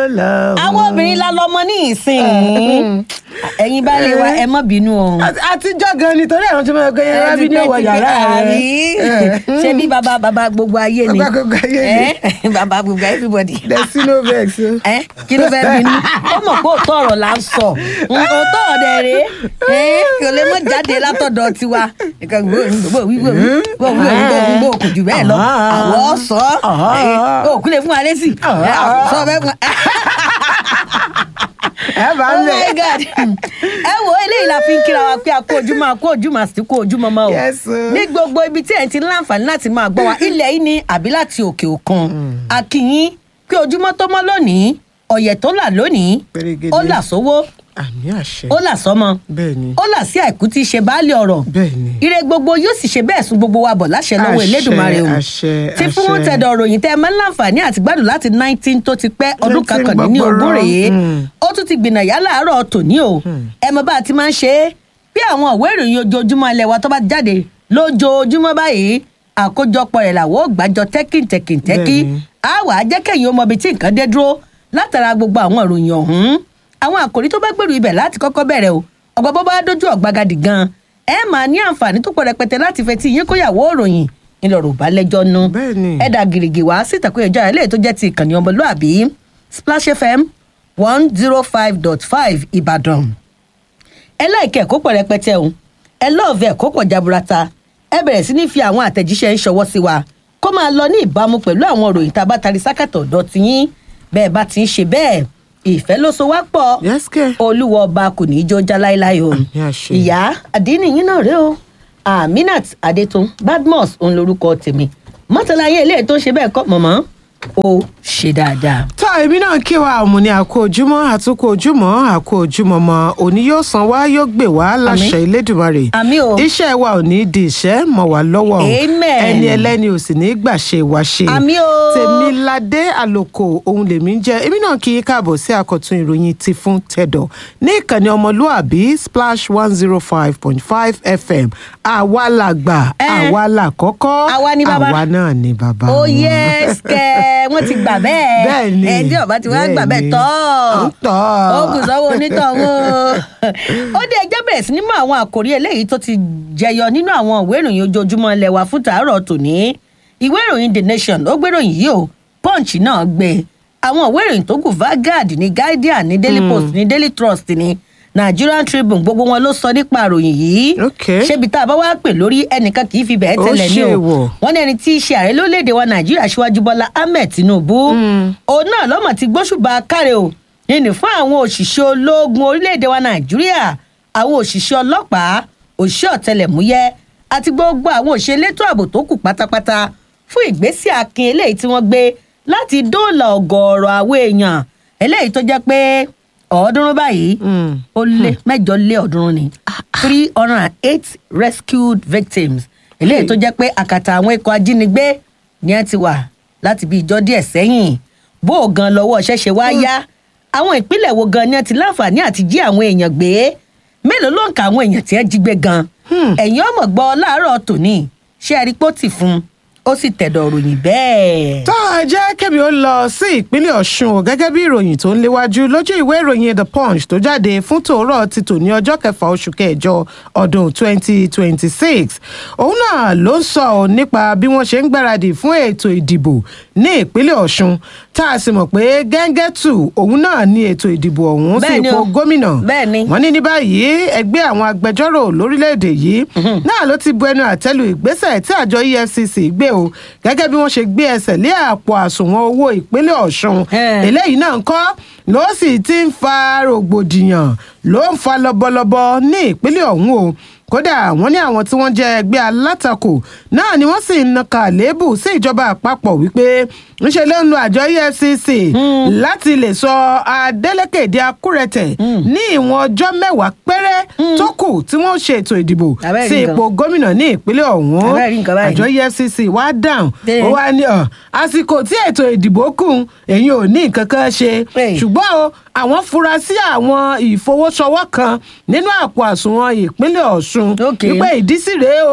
lọ. àwọn obìnrin la lọmọ ní ìsìn ẹ̀yin bá lè wa ẹ má bínú o. Àti- àtijọ́ gan ni torí àwọn tí wọ́n gbé yẹn rábí ní ọ̀wọ̀ yàrá Àbí? rẹ̀. ṣé bí baba baba gbogbo ayé ni Baba gbogbo ayé ni. Eh, baba gbogbo everybody. Destino vex o. ẹ kí ló fẹ́ bínú ó mọ̀ pé òótọ́ ọ̀rọ̀ là ń sọ òótọ́ ọ̀dẹ̀ rèé ẹ kò lè mọ̀ jáde látọ̀dọ̀ tiwa nǹkan gbogbo wíwò wíwò wíwò wíwò kò jù bẹ́ẹ̀ lọ àwọ̀ sọ òkú lè fún wa lẹ́sì sọ bẹ́ẹ̀ fún wa. ẹ bá oh ń my bẹ̀. god ẹ wo eléyìí la fi ń kíra wa pé a kó ojúmọ́ a kó ojúmọ́ sí kó ojúmọ́ mọ́ o Yes, o. ní gbogbo ibi tí ẹ̀ ti ń láǹfààní láti máa gbọ́ wa ilẹ̀ yìí ni àbí láti òkè òkun akínyín pé ojúmọ́ tó mọ́ lónìí ọ̀yẹ̀ tó là lónìí Pèrègèdè. ó là sówó àmì àṣẹ. ó là sọ́mọ bẹ́ẹ̀ ni. ó là sí àìkú tí í ṣe baálé ọ̀rọ̀ bẹ́ẹ̀ ni. ire gbogbo yóò sì ṣe bẹ́ẹ̀ sún gbogbo wa bọ̀ láṣẹ lọ́wọ́ Àṣẹ, Elédùmarè o àṣẹ, tí fún àṣẹ. tẹ̀dọ̀ ròyìn tẹ́ ẹ máa ń láǹfààní àti gbádùn láti nineteen tó ti pẹ́ ọdún 19 kankàndínní ogún gbọgbọrọ. rèé Mm. ó tún ti gbìnà yá láàárọ̀ tòní o ẹ mọ bá a ti máa ń ṣe é bí àwọn ìwé ìròyìn ojoojúmọ́ ilẹ̀ wa tó bá jáde lójoojúmọ́ báyìí àkójọpọ̀ rẹ̀ làwọn ò gbàjọ tẹ́kìntẹ́kìntẹ́kì Bẹ́ẹ̀ni. á wà á jẹ́ kẹ́yìn ó mọ ibi tí nǹkan dé dúró látara gbogbo àwọn ìròyìn ọ̀hún àwọn àkòrí tó bá gbèrú ibẹ̀ láti kọ́kọ́ bẹ̀rẹ̀ o ọ̀gbọ́n bó bá dójú ọ̀gbagadì gan ẹ máa ní àǹfààní tó pọ̀ rẹpẹtẹ láti fetí yín kóyàwó òròyìn ńlọrọ̀ bá lẹ́jọ́ nu Bẹ́ẹ̀ni. ẹ dà gìrìgì wá sí ìtàkùn ìjọ ilé tó jẹ́ ti ìkànnì ọmọlúàbí Splash FM one zero five dot five Ìbàdàn ẹ láìkẹ́ ẹ̀kọ́ pọ̀ rẹpẹtẹ o ẹ lọ́ọ̀fẹ́ ẹ̀kọ́ pọ̀ jaburata ẹ bẹ̀rẹ̀ sí ní fi àwọn àtẹ̀jíṣẹ́ ń ṣọwọ́ sí wa kó máa lọ ní ìbámu pẹ̀lú àwọn òròyìn tá a bá tari sákàtọ̀ ọ̀dọ́ ti yín bẹ́ẹ̀ bá ti ń ṣe bẹ́ẹ̀ ìfẹ́ ló so wá pọ̀ yes kẹ́. olúwa ọba kò ní í jó já láéláé o Àmì àṣẹ. ìyá àdínì yín náà rèé o aminat adétun badmus òun lorúkọ tèmi mọ́tàlá ayé ilé tó ń ṣe bẹ́ẹ̀ kọ́ mọ̀mọ́ ó ṣe dáadáa. tá èmi náà kí wa àmú ní àkó ojúmọ́ àtúkò ojúmọ́ àkó ojúmọ́ mọ́ òní yóò san wá yóò gbè wá láṣẹ Elédùmarè Àmín o. iṣẹ́ wa ò ní di ìṣẹ́ mọ́ wa lọ́wọ́ o. Amen. ẹni ẹlẹ́ni ò sì ní gbà ṣe wá ṣe Àmín o. Tèmiládé àlòkò òun lèmi ń jẹ́ èmi náà kí i káàbọ̀ sí àkọ́tún ìròyìn ti fún tẹ̀dọ̀ ní ìkànnì ọmọlúàbí splash one zero five point five fm àwa làgbà Eh. àwa làkọ́kọ́ Àwa ni bàbá. àwa náà ni bàbá ó wọn. yẹ kẹ wọn ti gbà bẹ́ẹ̀ Bẹ́ẹ̀ni, ẹni ọba ti wá gbà bẹ́ẹ̀ bẹ́ẹ̀ni. tọ́ Ó tọ́. ó kù sọ́wọ́ onítọ̀hún ó dé ẹjọ́ bẹ̀rẹ̀ sí ní mọ àwọn àkòrí eléyìí tó ti jẹyọ nínú àwọn ìwé ìròyìn ojoojúmọ́ ilẹ̀ wa fún tàárọ̀ tòní ìwé ìròyìn the nation ó gbéròyìn yìí o punch náà gbé àwọn ìwé ìròyìn tó kù Vanguard ní guardian ní daily post ní daily trust ní Nigerian Tribune gbogbo wọn ló sọ nípa ìròyìn yìí Okay. ṣébi tá a bá wá pè lórí ẹnìkan kì í fi bẹ́ẹ̀ Ó tẹ́lẹ̀ ní ṣe o wọ̀. wọ́n ní ẹni tí í ṣe ààrẹ lórílẹ̀‐èdè wa nàìjíríà aṣíwájú bọ́lá ahmed tinubu òun náà lọ́mọ̀ ti gbóṣùbà káre o yìnyín fún àwọn òṣìṣẹ́ ológun orílẹ̀‐èdè wa nàìjíríà àwọn òṣìṣẹ́ ọlọ́pàá òṣìṣẹ́ ọ̀tẹlẹ̀múyẹ́ àti gbogbo àwọn òṣìṣẹ́ elétò ààbò tó kù pátápátá fún ìgbésẹ̀ akin eléyìí tí wọ́n gbé láti dóòlà ọ̀gọ̀ọ̀rọ̀ àwọn èèyàn eléyìí tó jẹ́ pé ọ̀ọ́dúnrún báyìí Mm. ó lé mẹ́jọ lé ọ̀ọ́dúnrún ni three hundred and eight rescued victims eléyìí tó jẹ́ pé àkàtà àwọn ikọ̀ ajínigbé ni ẹ ti wà láti bí ìjọ díẹ̀ sẹ́yìn bó o gan lọ́wọ́ ṣẹ̀ṣẹ̀ wá yá àwọn ìpínlẹ̀ wo gan ni ẹ ti láǹfààní àti jí àwọn èèyàn gbé mélòó ló ń ka àwọn èèyàn tí ẹ jí gbé gan ẹ̀yin ọmọ gbọ́ láàárọ̀ tòní ṣé ẹ rí pọ́tì fún un ó sì tẹ̀dọ̀ ròyìn bẹ́ẹ̀. tó a jẹ́ kẹ́mi ó lọ sí ìpínlẹ̀ ọ̀ṣun o gẹ́gẹ́ bí ìròyìn tó ń léwájú lójú ìwé ìròyìn the punch tó jáde fún tòórọ́ ti tò ní ọjọ́ kẹfà oṣù kẹjọ ọdún 2026 òun náà ló ń sọ ọ́ nípa bí wọ́n ṣe ń gbáradì fún ètò ìdìbò ní ìpínlẹ̀ ọ̀ṣun tá a sì mọ̀ pé gẹ́ngẹ́tù òun náà ní ètò ìdìbò ọ̀hún sí Bẹ́ẹ̀ni ipò o. gómìnà Bẹ́ẹ̀ni. wọ́n ní ní báyìí ẹgbẹ́ àwọn agbẹjọ́rò lórílẹ̀‐èdè yìí náà ló ti bu ẹnu àtẹ́lu ìgbésẹ̀ tí àjọ efcc gbé o gẹ́gẹ́ bí wọ́n ṣe gbé ẹsẹ̀ lé àpò àsùnwọ̀n owó ìpínlẹ̀ ọ̀ṣun Eh. eléyìí náà ń kọ́ ló sì ti ń fa rògbòdìyàn ló ń fa lọ́bọ̀lọ́bọ̀ ní ìpínlẹ̀ ọ̀hún o kódà wọ́n ní àwọn tí wọ́n jẹ́ ẹgbẹ́ alátakò náà ni wọ́n sì ń naka àléébù sí ìjọba àpapọ̀ wípé ńṣe ló ń lo àjọ efcc láti lè sọ adeleke di akúrẹ̀tẹ̀ ní ìwọ̀n ọjọ́ mẹ́wàá péré tó kù tí wọ́n ṣe ètò ìdìbò Abẹ́rẹ́ sí nǹkan. ipò gómìnà ní ìpínlẹ̀ ọ̀hún Abẹ́rẹ́ nǹkan báyìí. àjọ efcc wá dáhùn Bẹ́ẹ̀. ó wá ní ọ àsìkò tí ètò ìdìbò kù èyí ò ní nǹkan kan ṣe Bẹ́ẹ̀. ṣùgbọ́n o àwọn fura sí àwọn ìfowósowọ́ kan nínú àpò àsùnwọ̀n ìpínlẹ̀ ọ̀ṣun Ok. wípé ìdí sì rèé o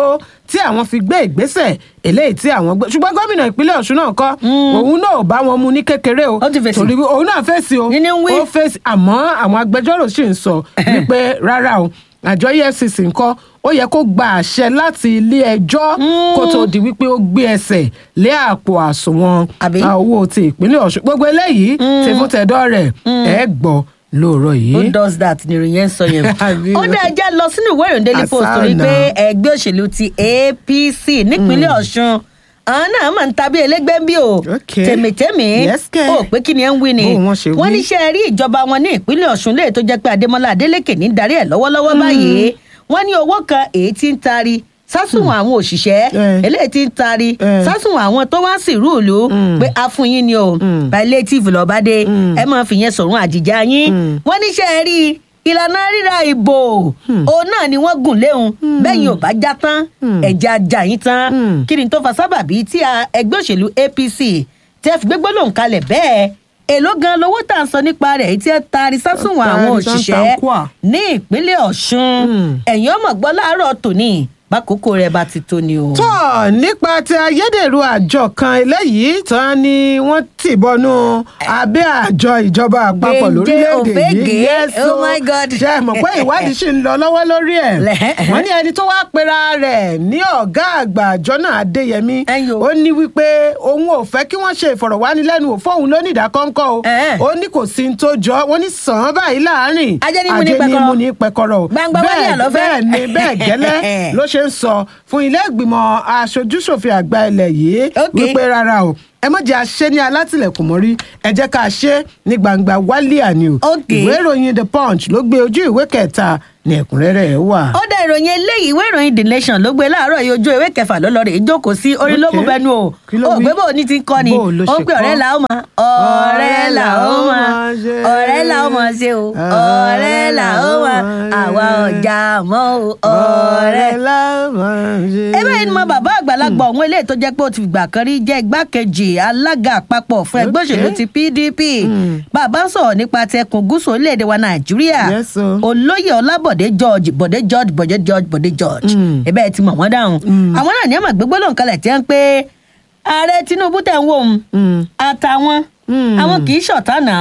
tí àwọn fi gbé ìgbésẹ̀ eléyìí tí àwọn gbé ṣùgbọ́n gómìnà ìpínlẹ̀ ọ̀ṣun náà kọ́ òun náà ò bá wọn mu ní kékeré o Ó ti fèsì. torí òun náà fèsì o Ní ní ń wí. ó fèsì àmọ́ àwọn agbẹjọ́rò sì ń sọ wípé rárá o àjọ efcc ńkọ́ ó yẹ kó gba àṣẹ láti ilé ẹjọ́ kó tó di wípé ó gbé ẹsẹ̀ lé àpò àsùnwọ̀n Àbí? a, owó ti ìpínlẹ̀ ọ̀ṣun gbogbo eléyìí ti fún tẹ̀dọ́ rẹ̀ ẹ̀ gbọ́ lóòrọ̀ yìí. who does that ni ìròyìn yẹn ń sọ yẹn. Àbí ó o. dá ẹjẹ́ lọ sínú ìwé ìròyìn daily post torí Àṣà pé náà. ẹgbẹ́ òṣèlú ti apc nípínlẹ̀ ọ̀ṣun àwọn náà máa ń tàbí ẹlẹgbẹ́ bí o Okay. tèmítèmí Yes, kẹ́. ó pé kí ni ẹ ń wí ni Bó wọn ṣe wí. wọ́n ní ṣe rí ìjọba wọn ní ìpínlẹ̀ ọ̀ṣun léè tó jẹ́ pé adémọlá adélèké ní darí ẹ̀ lọ́wọ́lọ́wọ́ báyìí wọ́n ní owó kan èyí tí ń taari sásùnwọ̀n àwọn òṣìṣẹ́ Eh. eléyìí tí ń taari Eh. sásùnwọ̀n àwọn tó wá sí ìrúùlù pé a fún yín ni o palliative lọ́bàdé ẹ máa fi yẹn sọ̀rùn àjìjà yín wọ́n ní ṣe rí ìlànà ríra ìbò òun náà ni wọ́n gùn léhun bẹ́yìn ò bá já tán ẹ̀jẹ̀ ajá yín tán kí ni tó fa sábàbí tí a- ẹgbẹ́ òṣèlú apc tẹ́ fi gbégbó lòun kalẹ̀ bẹ́ẹ̀ èló gan lowó tá à ń sọ nípa rẹ̀ èyí tí ẹ taari sásùnwọ̀n àwọn Taari sáńtà òṣìṣẹ́ kwà. ní ìpínlẹ̀ ọ̀ṣun ẹ̀yìn ọmọ gbọ́ láàárọ̀ tòní bákòókò rẹ̀ bá ti tó ni o. tọ́ nípa ti ayédèrú àjọ kan eléyìí tán ni wọ́n tì bọnú abẹ́ àjọ ìjọba àpapọ̀ Gbèǹde lórílẹ̀‐èdè òfégè, yìí Yes, oh o. my God. ṣe é mọ̀ pé ìwádìí ṣì ń lọ lọ́wọ́ lórí ẹ̀ Lẹ̀. wọ́n ní ẹni tó wá pera rẹ̀ ní ọ̀gá àgbà àjọ náà adéyẹmí Ẹ̀yin o. ó ní wípé òun ò fẹ́ kí wọ́n ṣe ìfọ̀rọ̀wánilẹ́nuwò fóun lónìí ìdákọ́ńkọ́ o Ẹ̀ẹ́. ó ní kò sí ní tó jọ wọ́n ní sàn án báyìí láàárín Ajẹ́nímú ní pẹ̀kọ̀rọ̀. ajẹ́nímú ní pẹ̀kọ̀rọ̀ o. Gbangba wálé Bẹ́ẹ̀- àlọ́fẹ́. bẹ́ẹ̀ ni bẹ́ẹ̀ gẹ́lẹ́ ló ṣe ń sọ fún ilé ìgbìmọ̀ aṣojúṣòfin àgbà ilẹ̀ yìí Okay. wípé rárá o ẹ má jẹ́ àṣẹ ní alátìlẹ̀kùn mọ́rí ẹ jẹ́ ká ṣe ní gbangba wálé àní o Okay. ìwé ìròyìn the punch ló gbé ojú ìwé kẹta ní ẹ̀kúnrẹ́rẹ́ ẹ̀ wà. ó dá ìròyìn eléyìí ìwé ìròyìn the nation ló gbé láàárọ̀ yìí ojú ìwé kẹfà ló lọ rè é jókòó sí orí ló mú Okay. bẹnu o Kí ló ó wí? gbé bò ní ti ń kọ́ ni Bó ló ó ṣe ń pè kọ́? ọ̀rẹ́ là ó mọ ọ̀rẹ́ là ó mọ ṣe. ọ̀rẹ́ là ó mọ ṣe o ọ̀rẹ́ là ó mọ àwa ọ̀jà mọ́ o ọ̀rẹ́ ẹ bẹ́ẹ̀ ni mo bàbá àgbàlagbà ọ̀hún eléyìí tó jẹ́ pé ó ti fìgbà kan rí jẹ́ igbákejì alága àpapọ̀ fún ẹgbẹ́ Okay. òṣèlú ti pdp bàbá ń sọ̀rọ̀ nípa ti ẹkùn gúúsù orílẹ̀-èdè wa nàìjíríà Yes, o. olóyè ọlábọ̀dé george bọ̀dé george bọ̀dé george bọ̀dé george ẹ bẹ́ẹ̀ ti mọ̀ wọ́n dáhùn àwọn náà ní àmọ̀ gbégbó lòun kalẹ̀ tí wọ́n ń pé ààrẹ tinubu tẹ̀ ń wò ó àtàwọn àwọn kì í ṣọ̀tá náà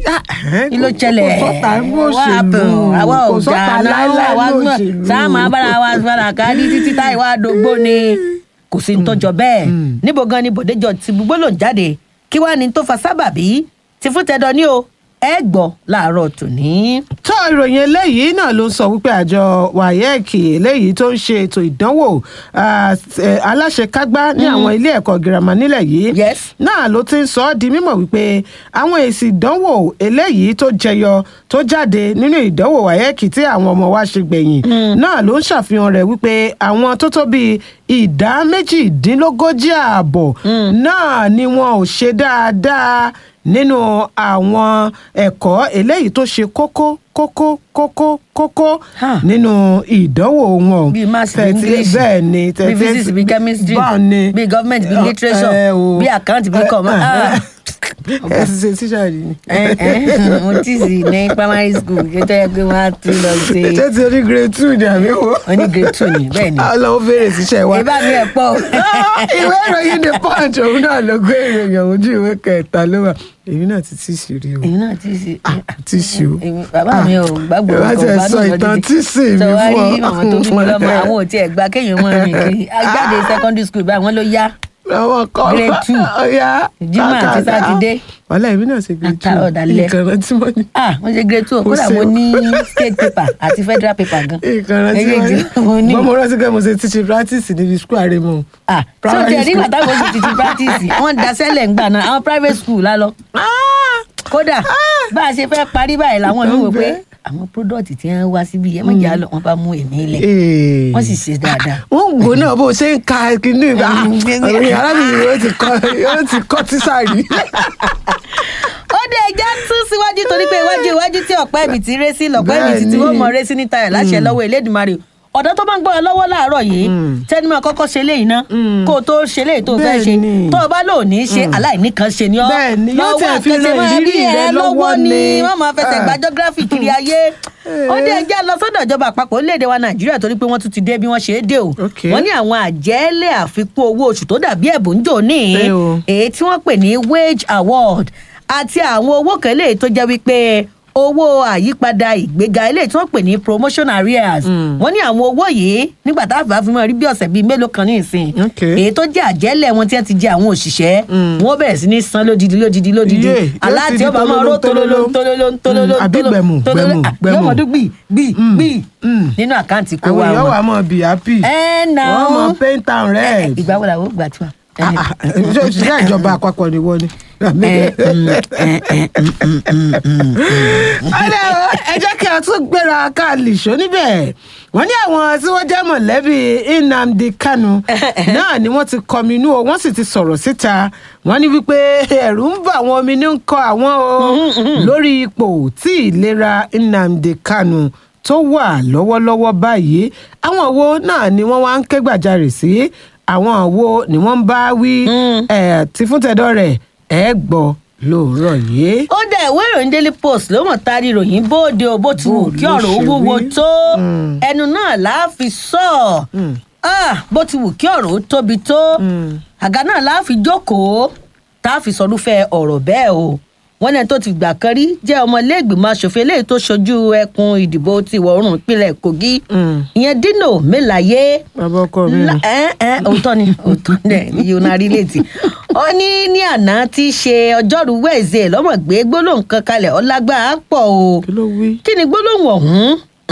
kí ló ṣẹlẹ̀ kò sọ́ta ní What òṣèlú happened? àwa kò ò jà sọ́ta náà láíláí àwa ní gbọ́n òṣèlú. sáà máa bára wa fara ká ní títí táì wá dógbó ni kò sí ní tó jọ bẹ́ẹ̀ níbo gan ni bòde jọ ti gbogbo lòún jáde kí wàá ní tó fa sábàbí ti fún tẹdọ ní o ẹ gbọ́ láàárọ̀ tòní. tó ìròyìn eléyìí náà ló ń sọ wípé àjọ wayek eléyìí tó ń ṣe ètò ìdánwò ah, eh, aláṣekágbá ní àwọn ilé ẹ̀kọ́ girama nílẹ̀ yìí Yes. náà ló ti ń sọ ọ́ di mímọ̀ wípé àwọn èsì ìdánwò eléyìí tó jẹyọ tó jáde nínú ìdánwò wayek tí àwọn ọmọ wa ṣe gbẹ̀yìn náà ló ń ṣàfihàn rẹ̀ wípé àwọn tó tó bíi ìdá méjìdínlógójì ààbọ̀ náà ni wọn ò ṣe dáadáa nínú àwọn ẹ̀kọ́ eléyìí tó ṣe kókó kókó kókó kókó Huh. nínú ìdánwò wọn. bíi maths bíi Thirty- english bẹ́ẹ̀ ni bíi thirty- physics bíi chemistry báwo ni bíi government bíi Ẹ- literature ẹ o. bíi account bíi com. Ah. ẹ ti ṣe tíṣà rí ni. ẹ ẹ mo tí sì ní primary school kí tó yẹ pé wọn á tún lọ ṣe ṣé ti orí grade two ni àbí wo. oní grade two ni bẹ́ẹ̀ ni ọlọ́wọ́ fèrè síṣẹ́ wa. ìbá mi ẹ̀ pọ̀ o. ìwé ìròyìn the punch òun náà ló gbé ìròyìn ọ̀hún ojú ìwé kẹta ló wà èmi náà ti tíṣì rí o èmi náà tí sì. tíṣì o. Èmi- bàbá mi ò gbàgbọ́ ẹ bá ọkọ̀ tiẹ̀ gbádùn sọ lọ ìtàn títí. tíṣì mi Sọ wá fún ọ. rí màmá tó bí mi lọ́mọ àwọn ò tiẹ̀ gba kéèyàn mọ́ rìn kiri ajáde secondary school báyìí wọ́n ló yá àwọn kan Grade two. ọ̀ya Jímọ̀ àti Sátidé. wàhálà èmi náà ṣe grade two Àtàrà ọ̀dàlẹ̀. nǹkan rántí mọ́ ni. ah wọ́n ṣe grade two Mo kódà ṣe mo o. ní state paper àti federal paper gan. nǹkan rántí mọ́ Méjèèjì mo ní. ni. mo rántí pé mo ṣe teaching practice níbi school àrèmọ. ah so Primary tiẹ̀ nígbà school. táwọn oṣù títí practice wọ́n daṣẹ́lẹ̀ ń gbà náà àwọn private school lálọ́ kódà bá a ṣe fẹ́ parí báyìí làwọn mi wò pé Bẹ́ẹ̀. àwọn product tí wọ́n wá síbi yẹn mọ̀jà lọ wọ́n bá mú èmi lẹ̀ Ee. wọ́n sì ṣe dáadáa. wọ́n ń gbó náà bó o ṣe ń ka kíní ìgbà ọ̀rọ̀ arábìnrin yóò ti kọ́ yóò ti kọ́ tíṣà rí. ó dé ẹja tún síwájú torí pé iwájú iwájú tí ọ̀pá ẹ̀bì ti ré sí lọ́pọ̀ ẹ̀bì tí tí wọ́n mọ̀ ré sí níta rẹ̀ láṣẹ lọ́wọ́ Elédùmarè ọ̀dọ́ tó máa ń gbọ́ra lọ́wọ́ láàárọ̀ yìí tẹnumọ́ kọ́kọ́ ṣe léyìí ná kó o tó ṣe léyìí tó o fẹ́ ṣe Bẹ́ẹ̀ni. tó o bá lò ní ṣe aláìní kan ṣe ni ọ́ Bẹ́ẹ̀ni, yóò lọ́wọ́ tẹ̀ fi àkẹsẹ̀ ran máa ìrírí rí ẹ rẹ lọ́wọ́ lọ́wọ́ ni ni. wọ́n máa fẹsẹ̀ Ah. gba geography kiri ayé ó dé ẹjẹ́ lọ sọ́dọ̀ ìjọba àpapọ̀ orílẹ̀-èdè wa nàìjíríà torí pé wọ́n tún ti dé bí wọ́n ṣe é dé o Okay. wọ́n ní àwọn àjẹ́lẹ̀ àfikún owó oṣù tó dàbí ẹ̀bùn ń jò ní Ẹ o. èyí tí wọ́n pè ní wage award àti àwọn owó kan eléyìí tó jẹ́ wípé owó àyípadà ìgbéga eléyìí tí wọ́n pè ní promotion arrears wọ́n ní àwọn owó yìí nígbà tá a bá fi mọ́ rí bí ọ̀sẹ̀ bíi mélòó kan ní ìsìn Okay. èyí tó jẹ́ àjẹ́lẹ̀ wọn tí wọ́n ti jẹ àwọn òṣìṣẹ́ wọ́n bẹ̀rẹ̀ sí ní san lódidi lódidi lódidi Iye, yóò ti aláàtì di ọba máa ró tololo tololo tololo Mm, àbí gbẹ̀mù, tololo gbẹ̀mù, ah, gbẹ̀mù. yóò mọ̀ dún gbì gbì gbì mm. nínú àkáǹtì kó àwọn wa èèyàn wọn. wà mọ̀ bí happy ẹ nà wọ́n mọ̀ ó paint and red. ìgbà wo làwọn ò gbà tí wa. Ah, ah, ṣé òṣìṣẹ́ ìjọba àpapọ̀ ni wọ́n ni. ọ̀rẹ́ o ẹ jẹ́ kí a tún gbéra ká lìṣó níbẹ̀ wọ́n ní àwọn tí wọ́n jẹ́ mọ̀lẹ́bí nnamdi kanu náà ni wọ́n ti kọminú o wọ́n sì ti sọ̀rọ̀ síta wọ́n ní wípé ẹ̀rù ń bà àwọn omi ní ń kọ àwọn o lórí ipò tí ìlera nnamdi kanu tó wà lọ́wọ́lọ́wọ́ báyìí àwọn wo náà ni wọ́n wá ń ké gbàjarè sí àwọn wo ni wọ́n ń bá wí ẹ̀ tí fún tẹ̀dọ̀ rẹ̀ ẹ̀ gbọ́ lóòrọ̀ yìí. ó dẹ̀ ìwé ìròyìn daily post ló mọ̀ tari ìròyìn bóde o bó ti wù Bó kí ló ọ̀rọ̀ ó ṣe wúwo rí? tó Mm. ẹnu náà láàfi sọ ọ́ bó ti wù kí ọ̀rọ̀ ó tóbi tó àga náà láàfi jókòó tá a fi sọdúnfẹ́ ọ̀rọ̀ bẹ́ẹ̀ o wọ́n ní ẹni tó ti gbà kan rí jẹ́ ọmọlẹ́gbìmọ̀ asòfin eléyìí tó ṣojú ẹkùn ìdìbò ti ìwọ̀ oòrùn ìpínlẹ̀ kogi Mm. ìyẹn dino melaye bàbá ọkọ mi La- ẹ ẹ òótọ́ ni òótọ́ ni yóò náà rí létí. ó ní ní àná tí í ṣe ọjọ́rú wẹ̀ẹ́sẹ̀ lọ́mọ̀ gbé gbólóhùn kan kalẹ̀ ọlágbára pọ̀ o. kí ló wí. kí ni gbólóhùn ọ̀hún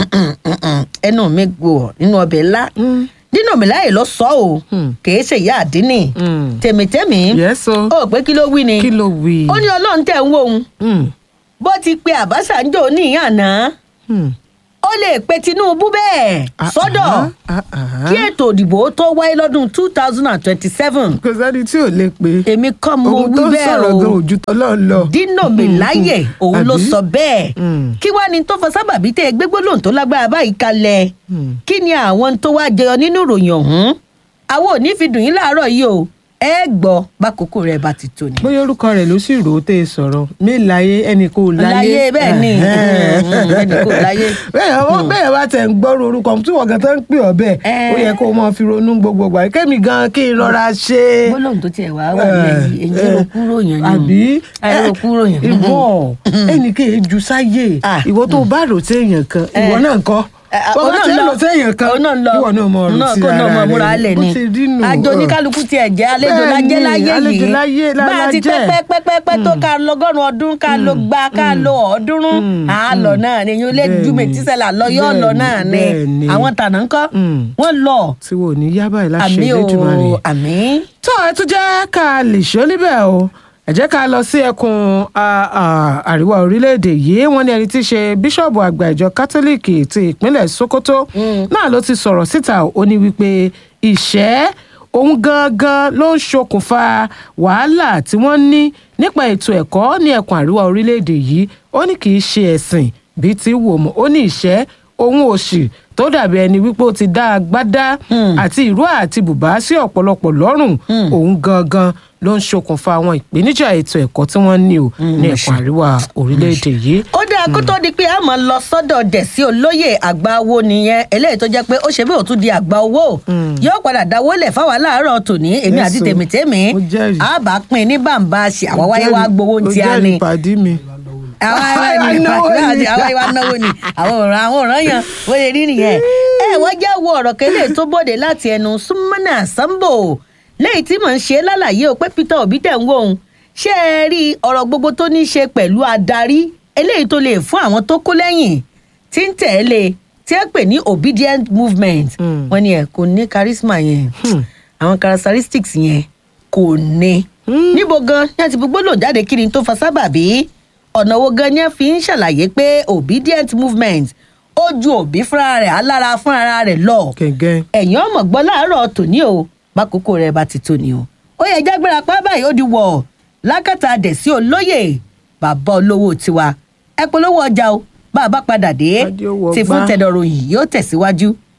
ẹnu mi gbò nínú ọbẹ̀ ńlá dínà mi láyè lọ sọ o Hmm. kìí ṣe ìyá àdínì Hmm. tèmítẹ́mì Yes, o. ó pé kí ló wí ni kí ló wí. ó ní ọlọ́run tẹ̀ ń wò ó Mm, bó ti pe àbáṣà ń jò ní àná mm. ó lè pe tinubu bẹ́ẹ̀ Ah, sọ́dọ̀ ah, ah, ah. kí ètò òdìbò tó wáyé lọ́dún two thousand and twenty-seven kò sẹ́ni tí ò lè pé. èmi kọ́ mo ohun wí tó ń bẹ́ẹ̀ sọ̀rọ̀ gan o ojú tọ́lọ́ lọ. dino melaye òun ló Àbí? sọ bẹ́ẹ̀ Mm. kí wàá ní tó fọ sábàbí tẹ gbégbólóhùn tó lágbára báyìí kalẹ̀ Mm. kí ni àwọn tó wá jẹyọ nínú ìròyìn ọ̀hún àwọn ò ní fi dùn yín láàárọ̀ yìí o ẹ gbọ́ bákòókò rẹ̀ bá ti tó ni. bóyá orúkọ rẹ̀ ló sì rò ó tẹ́ ẹ sọ̀rọ̀ mí láyé ẹnì kò láyé. Láyé, bẹ́ẹ̀ ni. Ẹ̀hẹ́n. Mm, mm, ẹnì kò láyé. bẹ́ẹ̀ wọ́n bẹ́ẹ̀ wá tẹ̀ ń gbọ́rọ̀ orúkọ tí wọ́n gan tó ń pè ọ́ bẹ́ẹ̀ Eh. ó yẹ kó o máa fi ronú gbogbo gbà kẹ́mi gan kí n rọra ṣe. gbólóhùn tó tiẹ̀ wá wà lẹ́yìn èyí ló kúrò yàn ni o. àbí ẹ ló kúrò yàn. ìwọ ẹnì kì í ju sáyé Ah. ìwọ tó bá rò sí èèyàn kan ìwọ Eh. náà kọ́ Eh, ah, bọ́lá òun tí náà ń lọ. rò sí èèyàn kan òun náà lọ. ìwọ náà mọ ọ̀rọ̀ náà sí kó náà ara mọ rẹ̀ múra lẹ̀ bó ni ti rí nù. àjò ọ̀. oníkálukú tiẹ̀ jẹ́ àlejò Bẹ́ẹ̀ lájẹ́ ni, láyé àlejò yìí láyé la- bá a la ti jẹ́. pẹ́pẹ́pẹ́pẹ́ tó ká lọ́gọ́rùn ọdún ká ló gba ká lo ọ̀ọ́dúnrún Mm, àálọ̀ náà ni yóò lé Bẹ́ẹ̀ ju ni, mẹ́tísẹ́là lọ yóò lọ bẹ́ẹ̀ náà ni, ni bẹ́ẹ̀ ni. àwọn tànà ńkọ́ Mm. wọ́n lọ tí wò ní yá báyìí láṣẹ àmì Elédùmarè. o àmì. tó ẹ tún jẹ́ ká lè ṣó níbẹ̀ o ẹ jẹ́ ká lọ sí ẹkùn a- a- àríwá orílẹ̀-èdè yìí wọ́n ní ẹni tí í ṣe bíṣọ̀bù àgbà ìjọ kátólíìkì ti ìpínlẹ̀ sokoto náà ló ti sọ̀rọ̀ síta ó ní wípé ìṣẹ́ òun gangan ló ń ṣokùnfà wàhálà tí wọ́n ní nípa ètò ẹ̀kọ́ ní ẹkùn àríwá orílẹ̀-èdè yìí ó ní kì í ṣe ẹ̀sìn bíi ti wò mọ́ ó ní ìṣẹ́ òun òṣì tó dàbí ẹni wípé ó ti dá agbádá àti ìró àti bùbá sí ọ̀pọ̀lọpọ̀ lọ́rùn òun gangan ló ń ṣokùnfà àwọn ìpèníjà ètò ẹ̀kọ́ tí wọ́n ní o ní ẹ̀kún àríwá orílẹ̀-èdè yìí. ó dáa kó tó di pé a máa lọ sọ́dọ̀ dẹ̀sí olóyè àgbà owó nìyẹn eléyìí tó jẹ́ pé ó ṣe bí òtún di àgbà owó yóò padà dáwó lẹ̀ fáwọn aláàárọ̀ tòní èmi Yes, àti o. tèmítèmí Mo jẹ́rìí. a bá pín in ní bàǹbà ṣe àwọn wáyé wá gbowó Ó ti a jẹ́rìí ni pàdí mi. àwọn wáyé wá Náwó ni. àwọn wáyé wá náwó ni àwọn ọ̀ràn àwọn ọ̀ràn yẹn wọ́n lè rí nìyẹn ẹ wọ́n já wo ọ̀rọ̀ kẹ́lẹ́ tó bòde láti ẹnu súnmọ́nà sambo lẹ́yìn tí mò ń ṣe lálàyé o pé peter obi tẹ̀ ń wò ó ṣé ẹ rí ọ̀rọ̀ gbogbo tó ní í ṣe pẹ̀lú adarí eléyìí tó lè fún àwọn tó kó lẹ́yìn tí ń tẹ̀lé tí ẹ pè ní obedient movement Hmm. wọ́n ní ẹ kò ní charisma yẹn àwọn characteristics yẹn kò ní níbo gan ní àti gbogbo lò jáde kí ni tó fa sábàbí ọ̀nà wo gan ni ẹ fi ń ṣàlàyé pé obedient movement ó ju òbí fúnra rẹ̀ alára fúnra rẹ̀ lọ gẹ́gẹ́. ẹ̀yìn ọmọ gbọ́ láàárọ̀ tòní o bákòókò rẹ̀ bá ti tóni o ó yẹ jágbéra pa báyìí ó di wọ̀ lákàtà dẹ̀sí olóyè bàbá olówó tiwa ẹ polówó ọjà o bá a bá padà dé Adé ó wọ tí fún gbá. tẹ̀dọ̀rọ̀ yìí yóò tẹ̀síwájú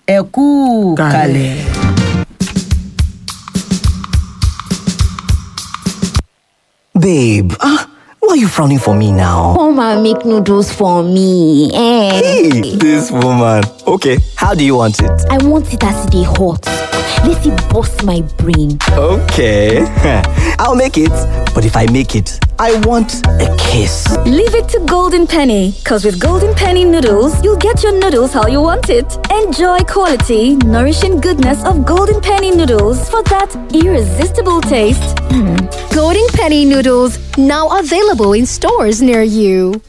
ẹ kú Kalẹ̀. kalẹ̀. Babe, ah, why are you frowning for me now? Come and make noodles for me. Eh. Hey, this woman. Okay, how do you want it? I want it as they hot. Let it bust my brain. Okay, I'll make it. But if I make it, I want a kiss. Leave it to Golden Penny, because with Golden Penny noodles, you'll get your noodles how you want it. Enjoy quality, nourishing goodness of Golden Penny noodles for that irresistible taste. Golden Penny noodles now available in stores near you.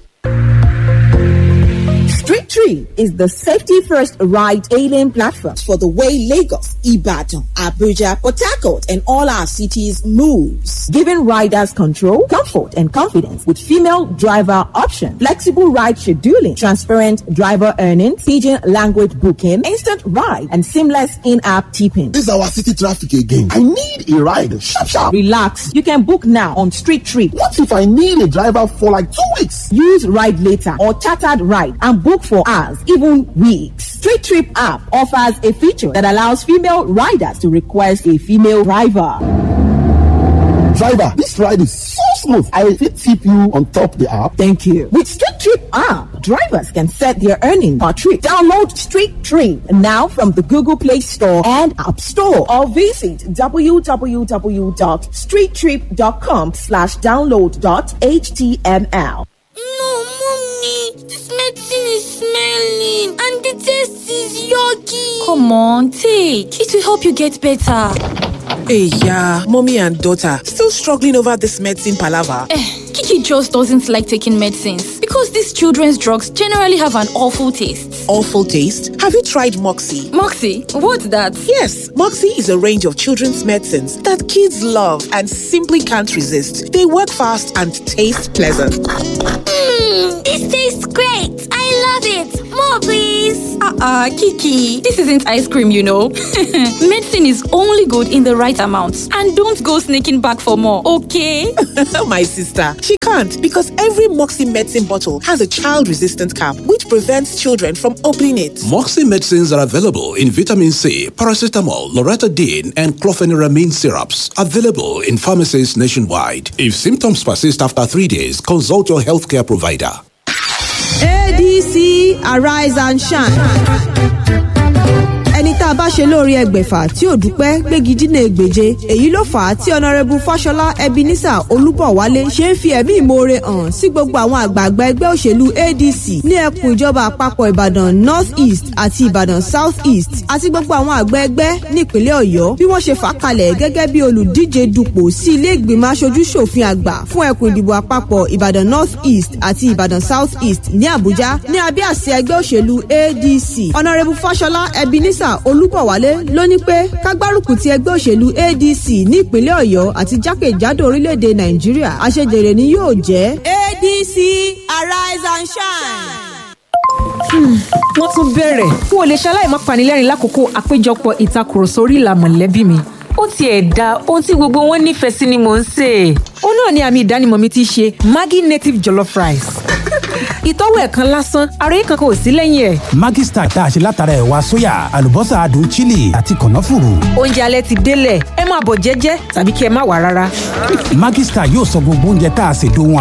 Street Tree is the safety first ride hailing platform for the way Lagos, Ibadan, Abuja, Port Harcourt, and all our cities moves, giving riders control, comfort, and confidence with female driver option, flexible ride scheduling, transparent driver earnings, pidgin language booking, instant ride, and seamless in-app tipping. This is our city traffic again. I need a ride. Sharp, sharp. Relax, you can book now on Street Tree. What if I need a driver for like two weeks? Use Ride Later or Chartered Ride and book for hours, even weeks. Street Trip app offers a feature that allows female riders to request a female driver. Driver, this ride is so smooth. I fit tip you on top the app. Thank you. With Street Trip app, drivers can set their earning per trip. Download Street Trip now from the Google Play Store and App Store or visit www.streettrip.com slash download dot html. No, mommy, this medicine is smelling and the taste is yucky. Come on, take. It will help you get better. Hey, yeah, mommy and daughter still struggling over this medicine palaver. Eh, Kiki just doesn't like taking medicines because these children's drugs generally have an awful taste. Awful taste. Have you tried Moxie? Moxie, what's that? Yes, Moxie is a range of children's medicines that kids love and simply can't resist. They work fast and taste pleasant. Mmm, this tastes great. I love it. More, please. Uh-uh, Kiki. This isn't ice cream, you know. Medicine is only good in the right amounts. And don't go sneaking back for more, okay? My sister, she can't because every Moxie medicine bottle has a child-resistant cap which prevents children from opening it. Moxie medicines are available in vitamin C, paracetamol, loratadine, and clofeniramine syrups. Available in pharmacies nationwide. If symptoms persist after three days, consult your healthcare provider. adc arise and shine ẹni tá a bá ṣe lóore ẹgbẹ̀fà tí ò dúpẹ́ gbégi dínà ègbèje èyí ló fà á tí ọ̀nàrẹ́bù fáṣọlá ebenezer olúbọ̀wálé ṣe ń fi ẹ̀mí ìmoore hàn sí gbogbo àwọn àgbààgbà ẹgbẹ́ òṣèlú adc ní ẹkùn ìjọba àpapọ̀ ìbàdàn north east àti ìbàdàn south east àti gbogbo àwọn àgbà ẹgbẹ́ nípínlẹ̀ ọ̀yọ́ bí wọ́n ṣe fà kalẹ̀ gẹ́gẹ́ bí olùdíje dupò sí ilé ìgbìmọ̀ aṣojú ṣòfin àgbà fún ẹkùn ìdìbò àpapọ̀ ìbàdàn north east àti ìbàdàn south east ní àbújá ní abẹ́ àṣẹ ẹgbẹ́ òṣèlú adc ọ̀nàrẹ́bù fáṣọlá ebenezer olúbọ̀wálé ló ní pé kágbárùkù ti ẹgbẹ́ òṣèlú adc ní ìpínlẹ̀ ọ̀yọ́ àti jákèjádò orílẹ̀-èdè nàìjíríà àṣejèrè ni yóò jẹ́. adc arise and shine wọ́n tún bẹ̀rẹ̀ n ò lè ṣaláì má panilẹ́rìn lákòókò àpéjọpọ̀ ìtakùrọ̀sọ orí ìlà mọ̀lẹ́bí mi. ó tiẹ̀ da ohun tí gbogbo wọn nífẹ̀ẹ́ sí ni mò ń sè. ó náà ni àmì ìdánimọ̀ mi ti ṣe maggi native jollof rice. ìtọ́wò ẹ̀kan lásán àròyé kankan ò sí lẹ́yìn ẹ̀. Maggi Star tá a ṣe látara ẹ̀wà sóyà àlùbọ́sà adùn chili àti kànáfùrù. oúnjẹ alẹ́ ti délẹ̀ ẹ máa bọ̀ jẹ́jẹ́ tàbí kí ẹ má wà rárá. Maggi Star yóò sọ gbogbo oúnjẹ tá a ṣe dohun